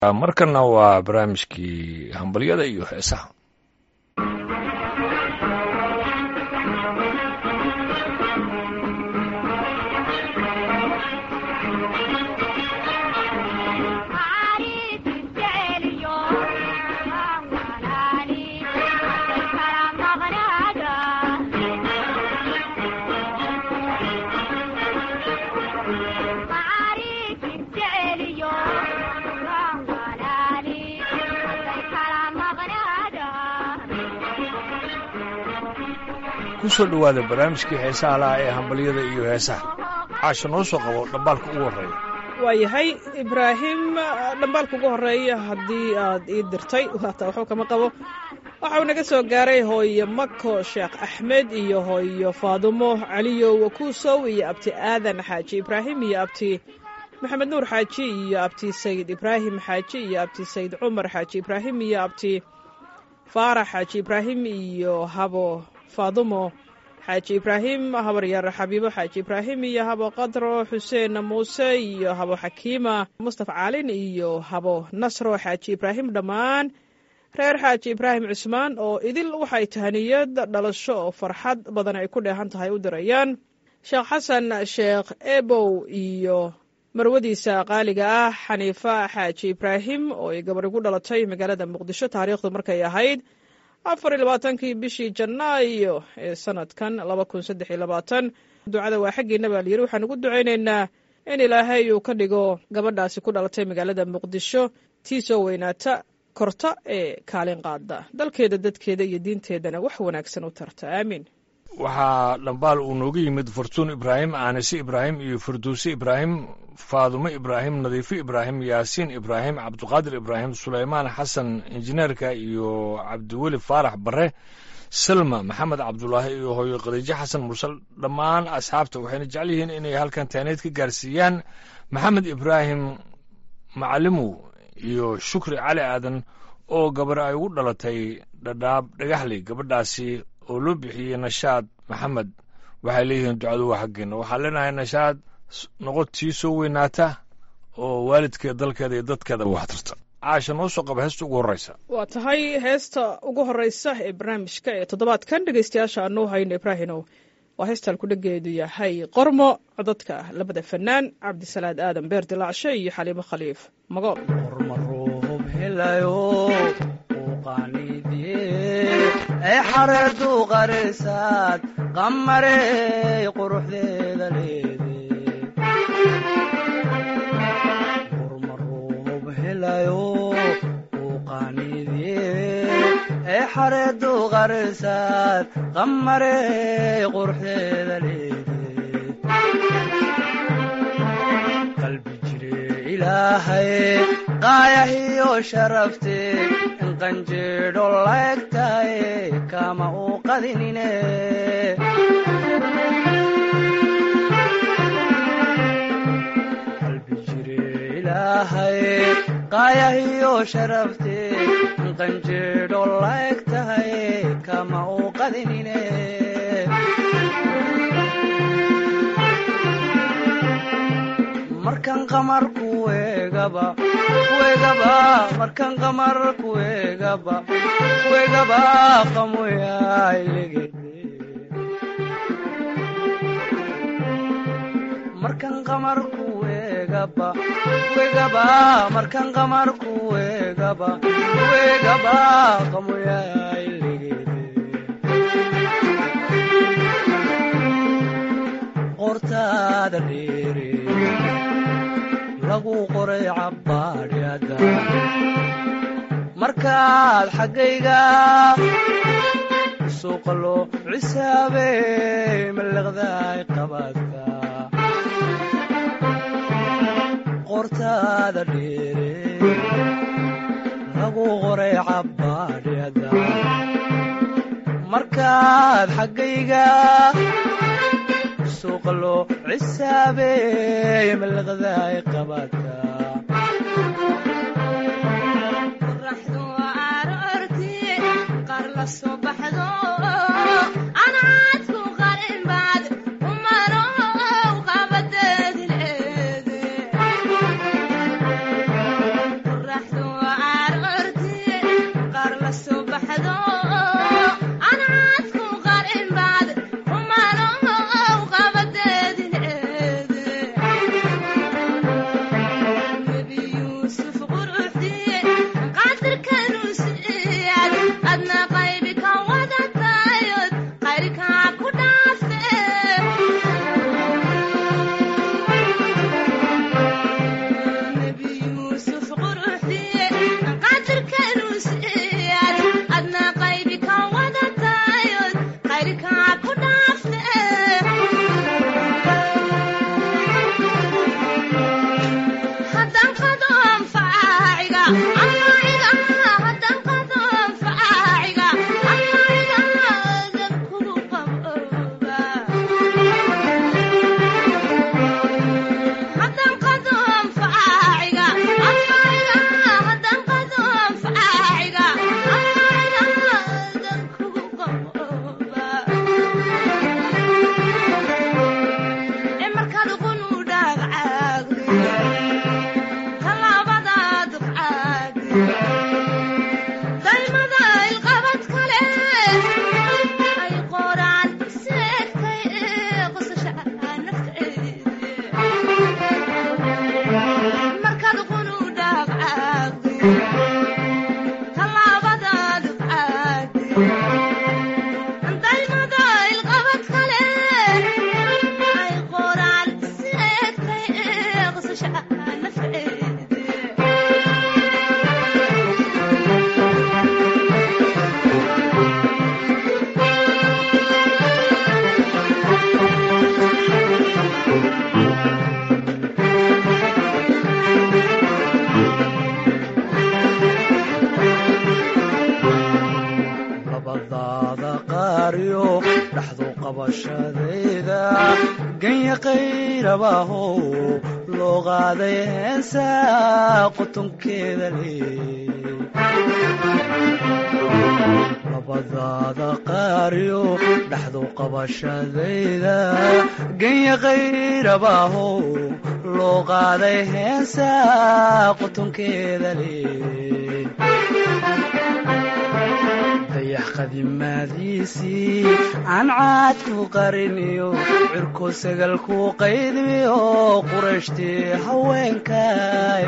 markanna waa barnaamijkii hambalyada iyo heesaha kusoo dhowaada barnaamijkii heesaha laha ee hambalyada iyo heesaha caasha noo soo qabo dhambaalka ugu horreeya waayahay ibraahim dhambaalka ugu horreeya haddii aad ii dirtay waata waxba kama qabo waxau naga soo gaaray hooyo mako sheekh axmed iyo hooyo faadumo caliyo wakuusow iyo abti aadan xaaji ibraahim iyo abti maxamed nuur xaaji iyo abti sayid ibraahim xaaji iyo abti sayid cumar xaaji ibraahim iyo abti faarax xaaji ibraahim iyo habo faadumo xaaji ibraahim habaryar xabiibo xaaji ibraahim iyo habo qadro xuseen muuse iyo habo xakiima mustafa caalin iyo habo nasro xaaji ibraahim dhammaan reer xaaji ibraahim cusmaan oo idil waxay tahaniyad dhalasho oo farxad badan ay ku dheehan tahay u dirayaan sheekh xasan sheekh ebow iyo marwadiisa qaaliga ah xaniifa xaaji ibraahim oo ay gabar igu dhalatay magaalada muqdisho taariikhdu markay ahayd afar iyo labaatankii bishii janaayo ee sanadkan laba kun saddex iyo labaatan ducada waa xaggiina baa layiri waxaan ugu ducaynaynaa in ilaahay uu ka dhigo gabadhaasi ku dhalatay magaalada muqdisho tii soo weynaata korta ee kaalin qaada dalkeeda dadkeeda iyo diinteedana wax wanaagsan u tarta aamiin waxaa dhambaal uu nooga yimid fartuun ibraahim aanise ibraahim iyo farduuse ibraahim faadumo ibraahim nadiifo ibraahim yaasiin ibraahim cabduqaadir ibraahim sulaymaan xasan injineerka iyo cabdiweli faarax bare salma maxamed cabdulaahi iyo hooyo khadiijo xasan mursal dhammaan asxaabta waxayna jecel yihiin inay halkan taaneed ka gaarsiiyaan maxamed ibraahim macalimow iyo shukri cali aadan oo gabar ay ugu dhalatay dhadhaab dhagaxley gabadhaasi oo loo bixiyey nashaad maxamed waxay leeyihiin ducadu waa xaggeena waxaan leenahay nashaad noqod tii soo weynaata oo waalidkeeda dalkeeda iyo dadkeeda wax tarta caasha noo soo qaba heesta ugu horreysa waa tahay heesta ugu horreysa ee barnaamijka ee toddobaadkan dhegeystayaasha aanuu hayno ibraahinow waa heestaan kudhageedu yahay qormo codadka labada fanaan cabdisalaad aadan beer dilaacshe iyo xaliimo khaliif magool ee xareedu qarisaad qamarey quruxdeeda leede urmaruub helayo uu qaaniidye ee xareedu qarisaad qamarey quruxdeeda leede qalbi jire ilaahay qaayahiyo sharafte qanjeedho laegtaye kama uu qadinine qalbi jire ilaahay qaayahiyo sharafte qanjeedho laegtaye kama uu qadinine markan qamar kuwegaba kuwegaba markan qamar kuwegaba kuwegaba qamoyailegede markan qamar kuwegaba kuwegaba markan qamar kuwegaba kuwegaba qamoyailegede qortaada dheere lagu qoray cabbaadhyada markaad xaggayga suuqa loo cisaabey mallaqdaay qabaadka qortaada dheere lagu qoray cabbaadhyada markaad xaggayga suuqa loo cisaabey mallaqdaay qabaadka qoraxdu aroortii qaar la soo baxdo anaadku qarinbaad umarow qabadeedi leede qoraxdu labadaada qaariyo dhaxdu qabashadayda ganya qayrabahow loo qaaday heensa qotonkeeda leey labadaada qaariyo dhaxdu qabashadayda ganya qayrabahow loo qaaday heensa qotonkeeda leey dayax qadimaadiisii aan caadku qariniyo cirko sagalku qaydmiyo qurashtii haweenkay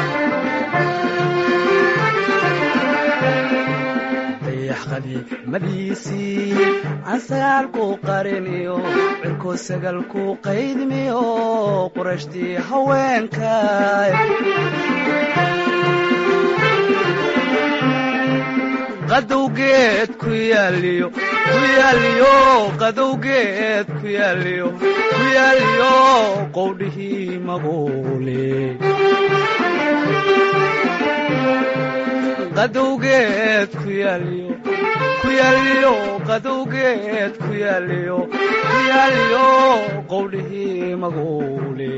dayax qadiimadiisii aan sagaalku qariniyo cirko sagalku qaydmiyo qurashtii haweenkay qadowgeed ku yaaliyo ku yaaliyo qadowgeed ku yaaliyo ku yaaliyo qowdhihii maguule qadowgeed ku yaaliyo ku yaaliyo qadowgeed ku yaaliyo ku yaaliyo qowdhihii maguule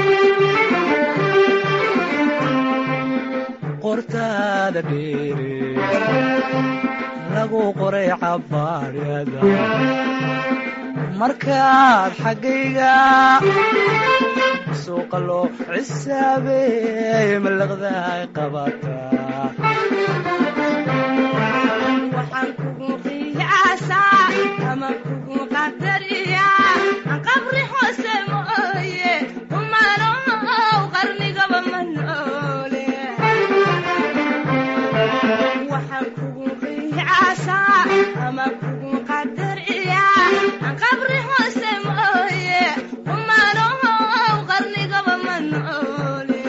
qortaada dheere lagu qoray cabaadhada markaad xaggayga suuqa loo cisaabeey malaqdaay qabataa waxaan kugu qiyaasaa ama kugu qadariyaa aan qabri hoose mooye kumanow qarnigaba ma noole waxaan kugu qiyaasaa ama kugu qadariyaa aan qabri hoose mooye kumanow qarnigaba ma noole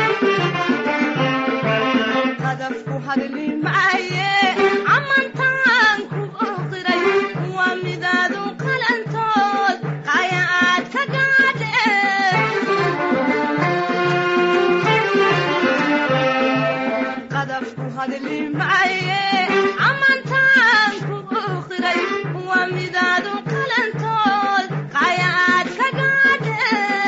qadafku hadli maaye amantaan ku oqiray waa midaadu qalantood qaya aad ka gaadhe qadafku hadli maaye amantaan ku oqiray waa midaadu qalantood qaya aad ka gaadhe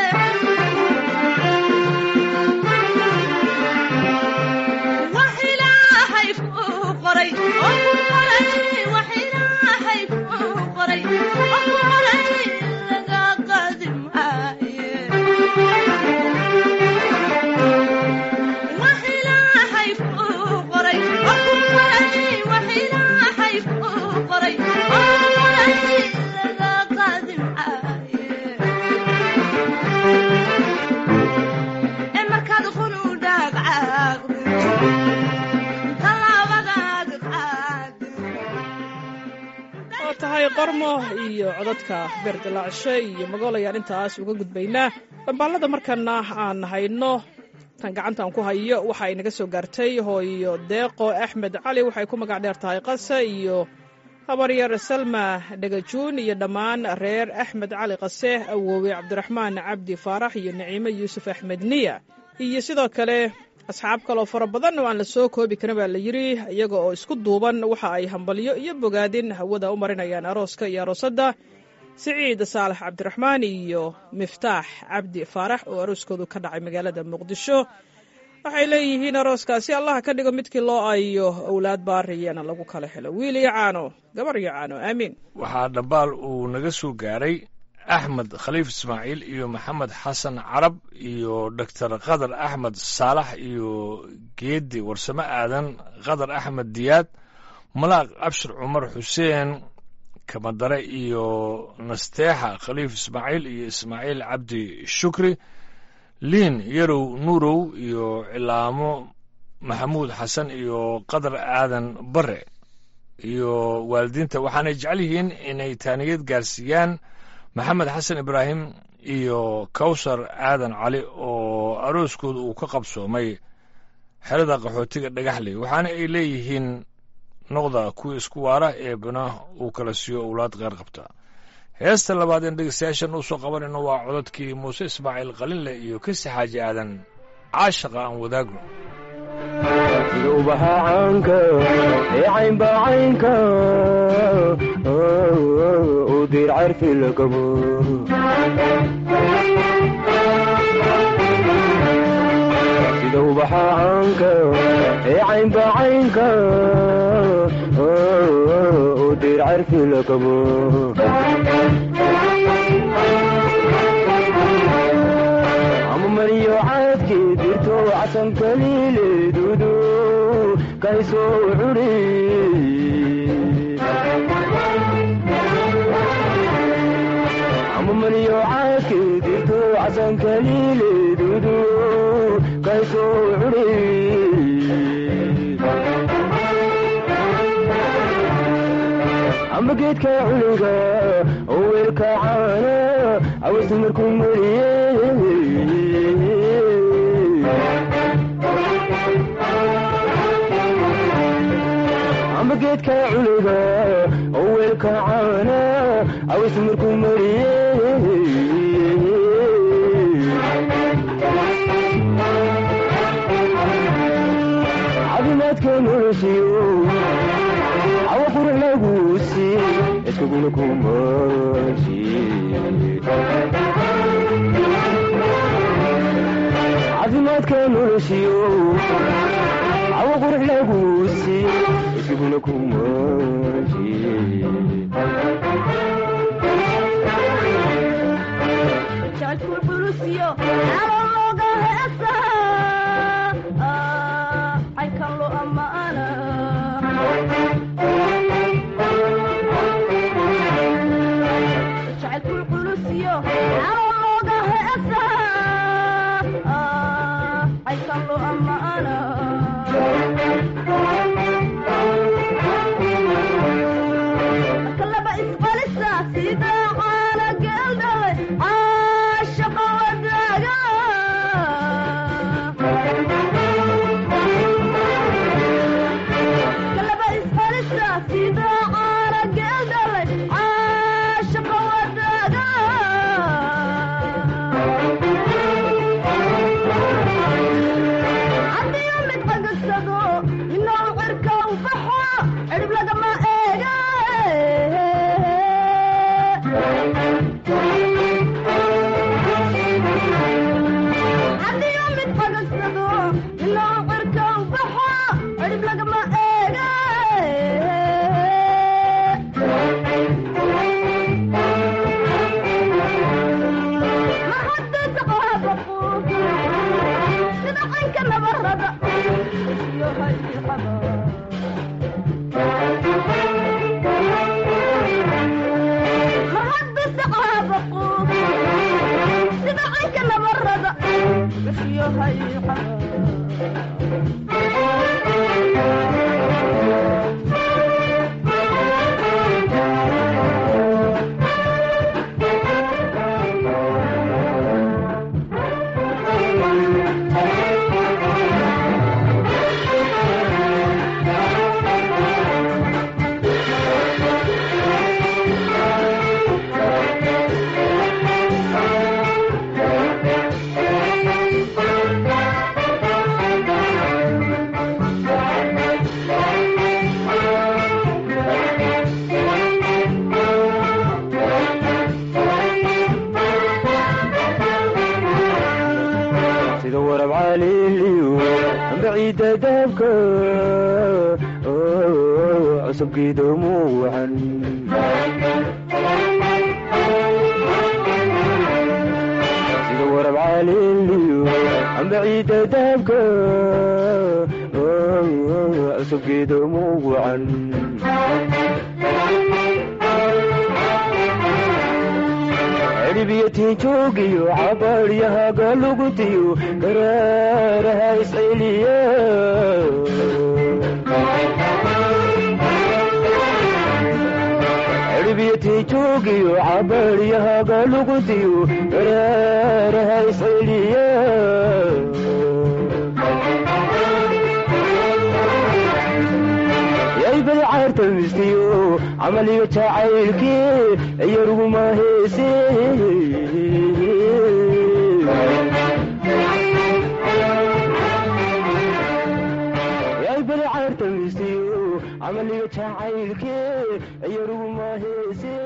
wax ilaahay kuu qoray oo ku qoray wax ilaahay kuu qoray oo ku qoray laga qaadi maaye wax ilaahay kuu qoray oo ku qoray wax ilaahay kuu qoray oo ku qoray laga qaadi maaye ee markaad qunu dhaagcaaqdo tallaabadaad qaado waa tahay qormo iyo codadka beerdilaacshe iyo magool ayaan intaas uga gudbaynaa dhambaalada markana aan hayno tan gacantaan ku hayo waxa ay naga soo gaartay hooyo deeqo axmed cali waxay ku magac dheer tahay qase iyo habaryar salma dhagajuun iyo dhammaan reer axmed cali qase awoowe cabdiraxmaan cabdi faarax iyo naciime yuusuf axmed niya iyo sidoo kale asxaab kaloo fara badan oo aan la soo koobi karin baa la yidri iyaga oo isku duuban waxa ay hambalyo iyo bogaadin hawada u marinayaan arooska iyo aroosadda siciid saalax cabdiraxmaan iyo miftaax cabdi faarax oo arooskoodu ka dhacay magaalada muqdisho waxay leeyihiin arooskaasi allaha ka dhigo midkii loo ayo owlaad baariyana lagu kala helo wiil iyo caano gabar iyo caano aamiin waxaa dhambaal uu naga soo gaaray axmed khaliif ismaaciil iyo maxamed xasan carab iyo doctor khadar axmed saalax iyo geedi warsame aadan khadar axmed diyaad malaaq abshir cumar xuseen kamadare iyo nasteexa khaliif ismaaciil iyo ismaaciil cabdi shukri liin yarow nuurow iyo cilaamo maxamuud xasan iyo qadar aadan bare iyo waalidiinta waxaanay jecel yihiin inay taaniyad gaarsiiyaan maxamed xasan ibraahim iyo kawsar aadan cali oo arooskooda uu ka qabsoomay xerada qaxootiga dhagaxley waxaana ay leeyihiin noqda kuwa isku waara ee bana uu kala siiyo owlaad qeyr qabta heesta labaad een dhegeystayaashan usoo qabanayno waa codadkii muuse ismaaciil qalinle iyo kasi xaaji aadan caashaqa aan wadaagno sida ubaxa caanka ee caynbaa caynka u diir carfi la gabo sida ubaxa caanka ee caynbaa caynka u diir carfi la gabo ama mariyo caadkii dirto casan kaliileedudu kaysoo curi ama mariyo caadkii dirto casan kaliileedudu kaysoo curi ama geedka culiga oo weelka caana aweysa markuu mariye ama geedka culiga oo weelka caana aweysa markuu mariye caafimaadka noloshiyo awa qurux laguusi iskaguna kumashi caafimaadka noloshiyo awa qurux laguusi iskaguna kumashi jacalku xulusiyo calan looga heesa caynkan loo ammaana jacalku xulusiyo calan looga heesa caynkan loo ammaana marka laba isqalisa sida caana geeldhalay caashaqa wadaaga marka laba isqalisa sida caana geeldhalay caashaqa wadaaga haddiyo mid cagasado inuu cirka u baxo cirib lagama eega haddiyo mid cagasado inuu cirka u baxo cirib lagama eega ma haddaysa qaabaqu sida caynka nabarada iyo hayqaba mahadbise qaabaqu sida caynka nabarada iyo hayqaba cusubkiido muucan sida warab caaliliyo amba ciidda daabka cusubkiido muucan cirbiyo tiinjoogiyo cabaaryahaga lugutiyo garaaraha isceliya cirbiyo tiinjoogiyo cabaaryahaga lugutiyo garaaraha isceliya yaybay caarta mistiyo camaliga jacaylkii yaruguma heese yaybay caarta mistiyo camaliga jacaylkii yaruguma heese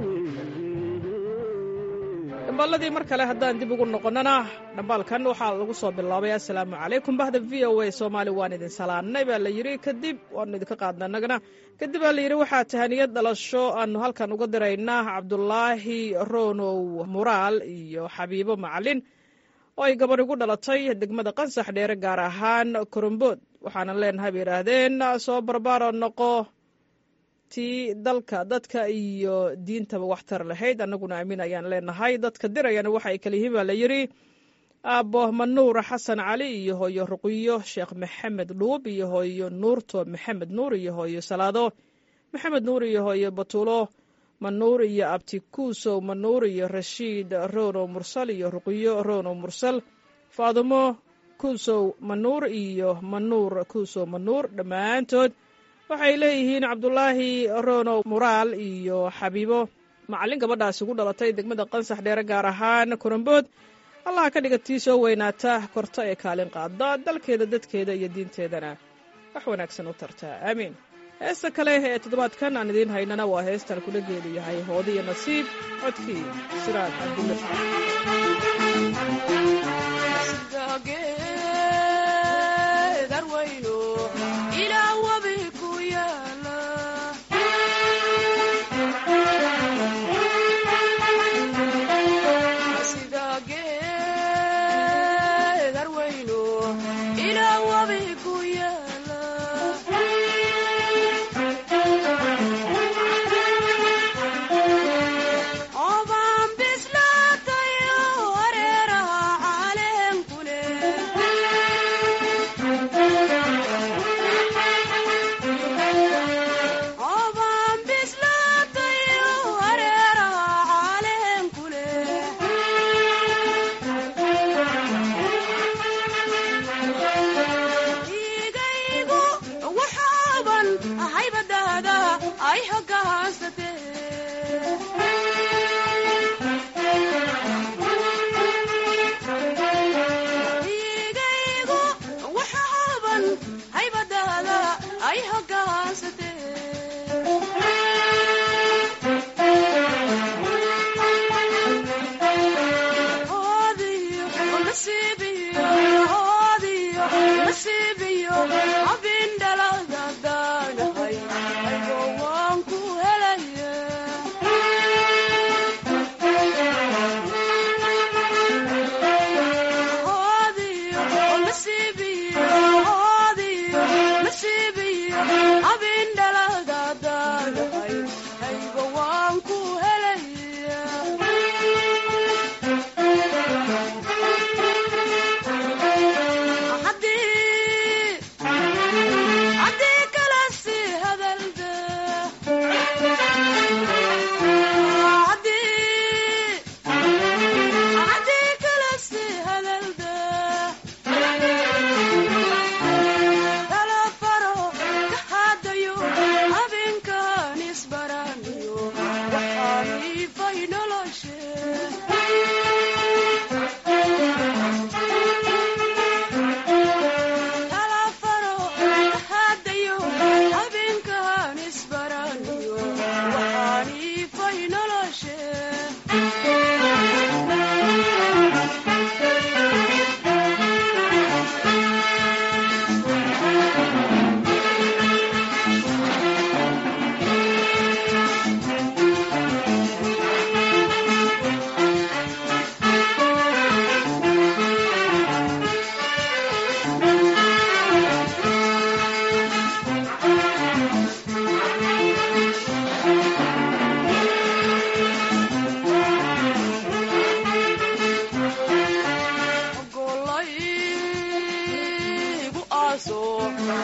dhambaaladii mar kale haddaan dib ugu noqonnana dhambaalkan waxaa lagu soo bilaabay assalaamu calaykum bahda v o a soomaali waan idin salaannay baa la yidhi kadib waanu idinka qaadna annagana kadib baa la yidhi waxaa tahaniyad dhalasho aanu halkan uga diraynaa cabdulaahi ronow muraal iyo xabiibo macalin oo ay gabar igu dhalatay degmada qansax dheere gaar ahaan korombood waxaanan leenahay bay yidhaahdeen soo barbaaro noqo tii dalka dadka iyo diintaba waxtar lahayd annaguna amiin ayaan leenahay dadka dirayana waxa ay kala yihiin baa la yidhi aabbo manuur xasan cali iyo hooyo ruqiyo sheekh maxamed dhuub iyo hooyo nuurto maxamed nuur iyo hooyo salaado maxamed nuur iyo hooyo batuulo manuur iyo abti kuusow manuur iyo rashiid ronow mursal iyo ruqiyo ronow mursal faadumo kuusow manuur iyo manuur kuusow manuur dhammaantood waxay leeyihiin cabdulaahi ronow muraal iyo xabiibo macallin gabadhaasi ugu dhalatay degmada qansax dheere gaar ahaan korambood allaha ka dhiga tii soo weynaata korta ee kaalin qaada dalkeeda dadkeeda iyo diinteedana wax wanaagsan u tartaa aamiin heesta kale ee toddobaadkan aan idiin haynana waa heestan kula geelu yahay hoodi iyo nasiib codkii siraad cabdulle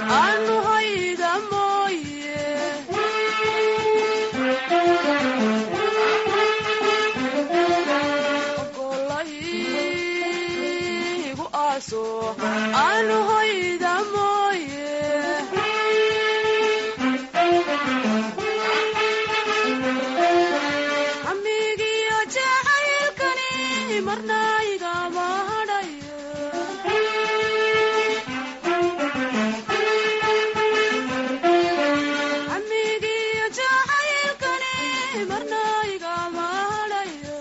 aanu hayda mooye golaygu aaso aanu hayda mooye amigiyo jacaylkani marna igama hadhayo amigiyo jacaylkani marna igama hadhayo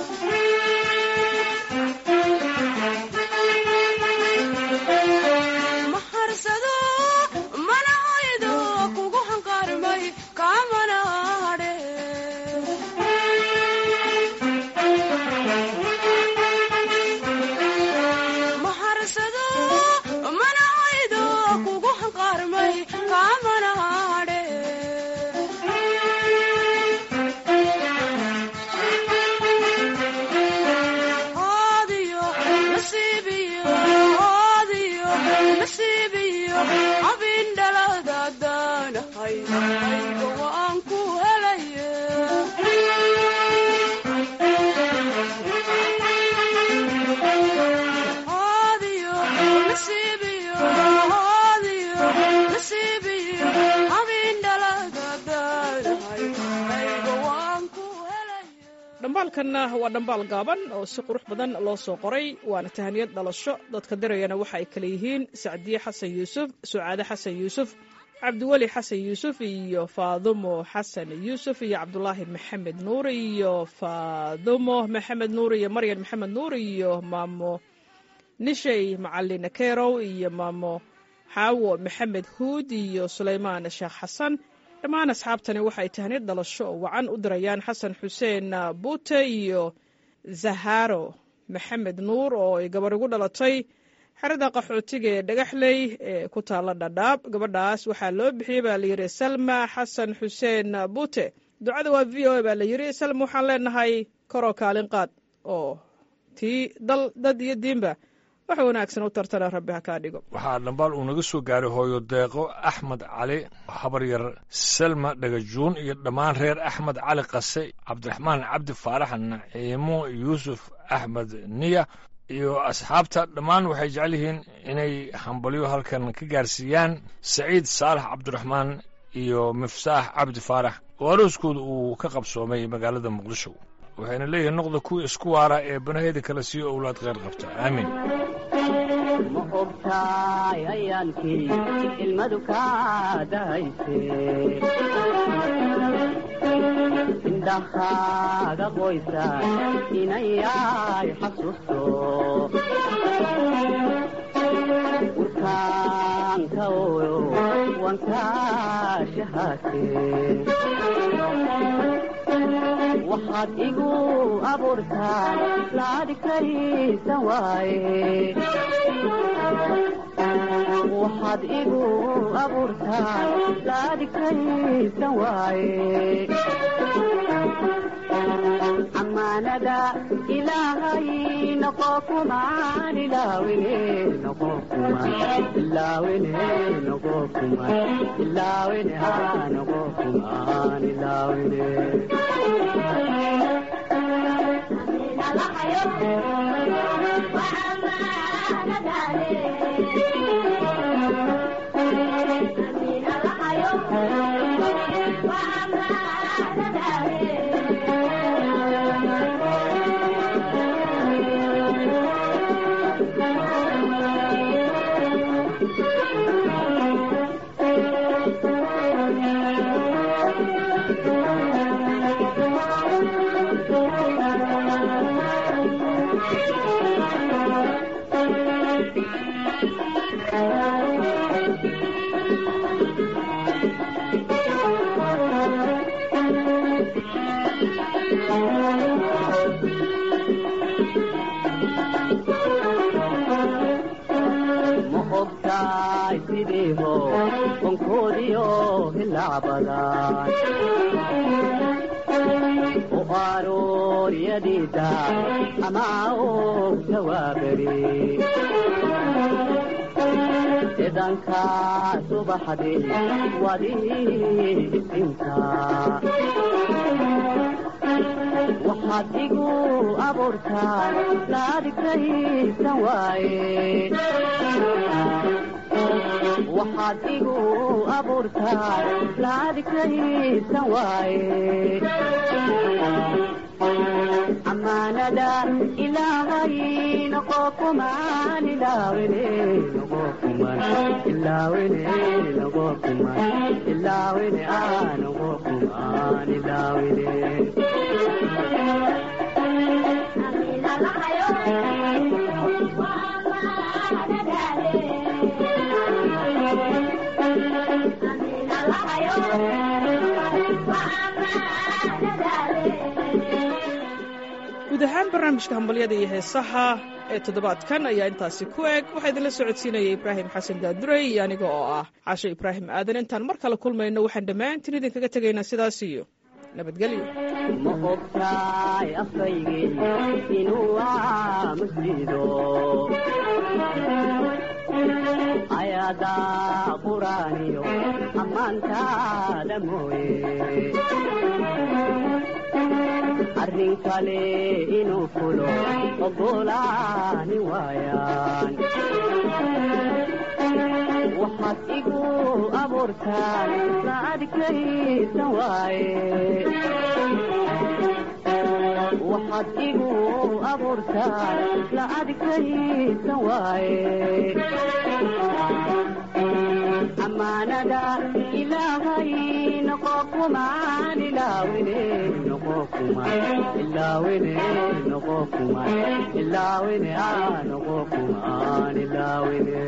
maharsado mana hoydo kugu hanqaarmay kaamana hadhe maharsado mana hoydo kugu hanqaarmay kaamana hadhe oodiyo nasiibiyo oodiyo nasiibiyo abindhaladaadaanahay ayga waan ku helaye oodiyo nasiibiyo oodiyo nasiibiyo abindhaladaadaanahay ayga waan ku helaye dhambaalkanna waa dhambaal gaaban oo si qurux badan loo soo qoray waana tahaniyad dhalasho dadka dirayana waxa ay kale yihiin sacdiye xasan yuusuf sucaade xasan yuusuf cabdiweli xasan yuusuf iyo faadumo xasan yuusuf iyo cabdulaahi maxamed nuur iyo faadumo maxamed nuur iyo maryan maxamed nuur iyo maamo nishay macalin kerow iyo maamo xaawo maxamed huud iyo sulaymaan sheekh xasan dhammaan asxaabtani waxay tahniyad dhalasho oo wacan u dirayaan xasan xuseen buute iyo zaharo maxamed nuur oo ay gabar ugu dhalatay xerada qaxootiga ee dhagaxley ee ku taalla dhadhaab gabadhaas waxaa loo bixiyey baa layidhi salma xasan xuseen buute ducada waa v o a baa layidhi salma waxaan leenahay koroo kaalin qaad oo tii dal dad iyo diinba wax wanaagsan u tartana rabbi ha kaa dhigo waxaa dhambaal uu naga soo gaaray hooyo deeqo axmed cali habaryar selma dhagajuun iyo dhammaan reer axmed cali qase cabdiraxmaan cabdi faarax naciimo yuusuf axmed niya iyo asxaabta dhammaan waxay jecel yihiin inay hambalyo halkan ka gaarsiiyaan saciid saalax cabdiraxmaan iyo miftaax cabdi faarax oo arooskooda uu ka qabsoomay magaalada muqdisho waxayna leeyihiin noqda kuwa isku waara ee banaheeda kala siiyo owlaad kheyr qabta aamiin ma ogtaay ayaankii ilmadu kaa dahayse indhahaaga qoysa inayay xasuusto urkaanka oyo wankaa shahaate waxaad igu abuurtaan laadhigtaysan waaye waxaad igu abuurtaan laadhigtaysan waaye amaanada ilaahay noqo kumaan ilaawine noqo kumaan ilaawine noqo kumaan ilaawine haa noqo kumaan ilaawine ma ogtaay sidiiho onkoodiyo hilacbadan u arooriyadiida ama og jawaabari idanka subaxdii wadii isinka waxaad igu abuurtaa laadigtaysan waaye waxaad igu abuurtaa laadigtaysan waaye amaanada ilaahay noqo kumaan ilaawene noqo kumaan ilaawene noqo kumaan ilaawene aa noqo kumaan ilaawene guud ahaan barnaamijka hambalyada iyo heesaha ee toddobaadkan ayaa intaasi ku eg waxaa idinla socodsiinaya ibraahim xasan daadurey iyo aniga oo ah casho ibraahim aadan intaan mar kale kulmayno waxaan dhammaantiin idinkaga tegaynaa sidaas iyo nabadgelyo ma ogtaay afaygii inuu aamuslido ayadaa quraaniyo ammaantaada mooye arrin kale inuu fulo ogolaani waayaan waxaad igu abuurtaan la adkaysan waaye waxaad igu abuurtaan la adkaysan waaye amaanada ilaahay noqo kumaan ilaawine noqo kumaan ilaawine noqo kumaan ilaawine aa noqo kumaan ilaawine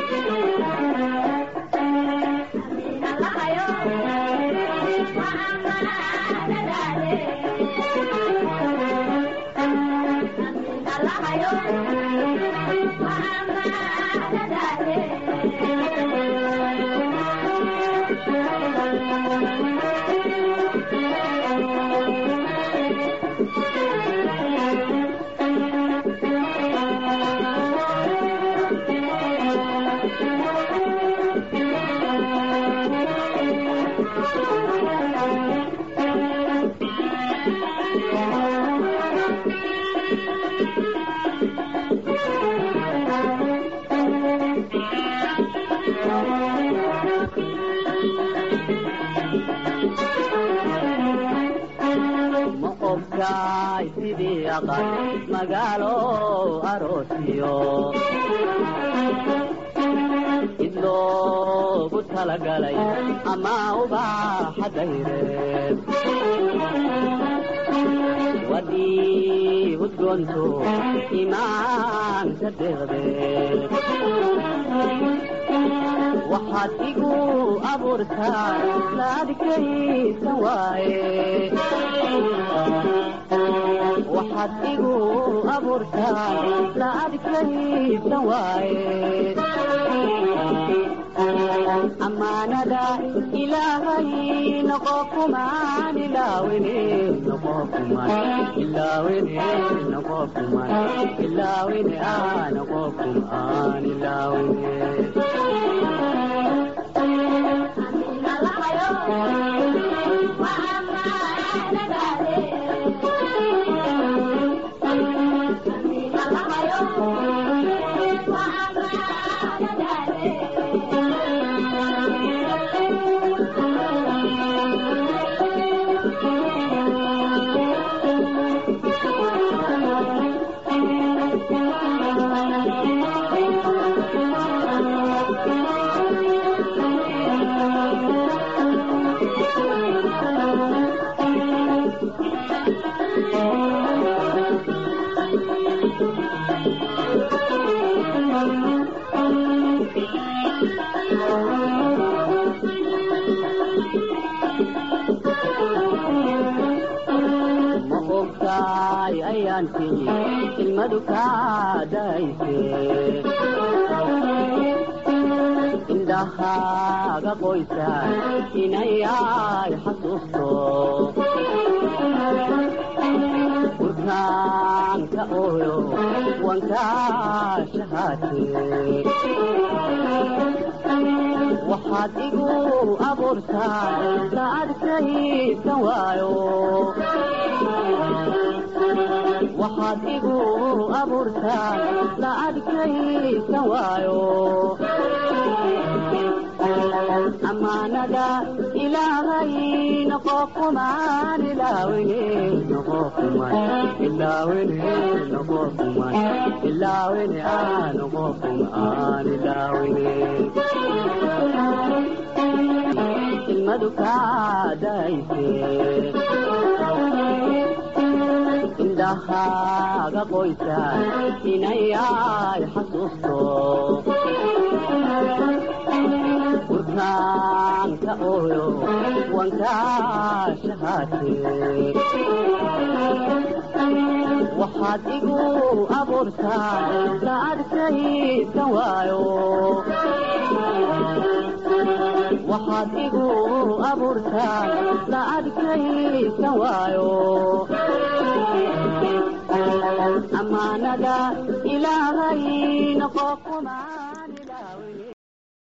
ma ogtaay sidii aqal magaalo aroosiyo id loogu talagalay ama ubaaxa dayreed wadii udgoonto imaanka deeqdeed waxaad igu abuurtaa laadkaysan waaye waxaad igu abuurtaa laadkaysan waaye amaanada ilaahay noqo kumaan ilaawine noqo kumaan ilaawine noqo kumaan ilaawine aa noqo kumaan ilaawine ma ogtaay ayaantii ilmadu kaa dayse indhahaaga qoysa inayay xasuusto burkaanka ooyo wankaa shahaate waxaad igu abuurtaa la adkaysan waayo waxaad igu abuurtaa la adkaysan waayo amaanada ilaahay noqo kumaan ilaawine noqo kumaan ilaawine noqo kumaan ilaawine ah noqo kumaan ilaawine ilmadu kaadayse indhahaaga qoysa inayay xasuusto burkaanka ooyo wankaashahaate waxaad igu abuurtaa la adkaysan waayo waxaad igu abuurtaa la adkaysan waayo amaanada ilaahay noqo kumaa